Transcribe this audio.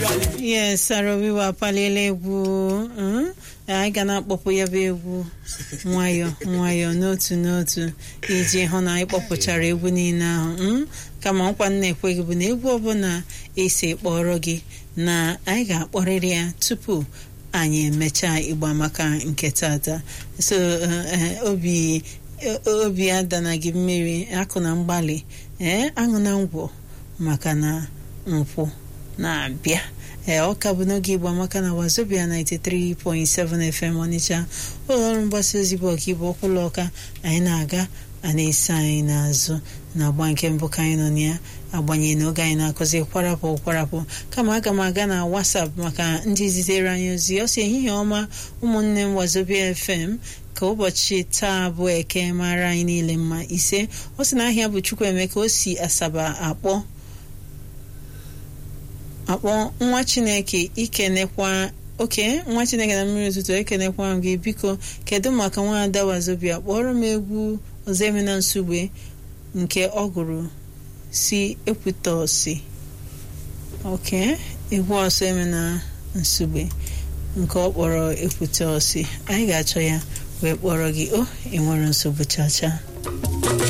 yes Arawiwa apaliela egwu mm, anyị ga na-akpọpụ ya bụ egwu nwayọ nwayọ n'otu n'otu iji hụ na anyị kpọpụchara egwu niile ahụ mm, kama nkwa nna ekweghị bụ na egwu ọbụla esi kpọrọ gị na anyị ga-akpọrịrị ya tupu anyị emechaa ịgba maka nke tata so eh, obi obi adana gị mmiri akụ na mgbalị ee aṅụ na ngwọ maka na nkwụ na-abịa ee ọ ka bụ n'oge igbo amaka na wazobia 93.7 FM Ọnịcha ụlọọrụ mgbasa ozi bụ ọkaibu ọkwụlụ ọka anyị na-aga a na-esi anyị n'azụ na agba nke mbụ ka anyị nọ na ya agbanyeghị n'oge anyị na-akụzi kwarapụ kwarapụ kama aga m aga na WhatsApp maka ndị zitere anyị ozi ọ si ehihie ọma ụmụnne m wazobia FM ka ụbọchị taa bụ eke mara anyị niile mma ise ọ sị na ahịa bụ Chukwuemeka o si Asaba akpọ akpọ nwa chineke ikenekwa oke nwa chineke na mmiri ụtụtụ ekenekwa m gị biko kedu maka nwaada wazobia kpọrọ m egwu ozemena nsugbe nke ọ gụrụ si ekwutọsi oke egwu ọsọ emena nsugbe nke ọ kpọrọ ekwutọsi anyị ga-achọ ya wee kpọrọ gị o enwere nsogbu chacha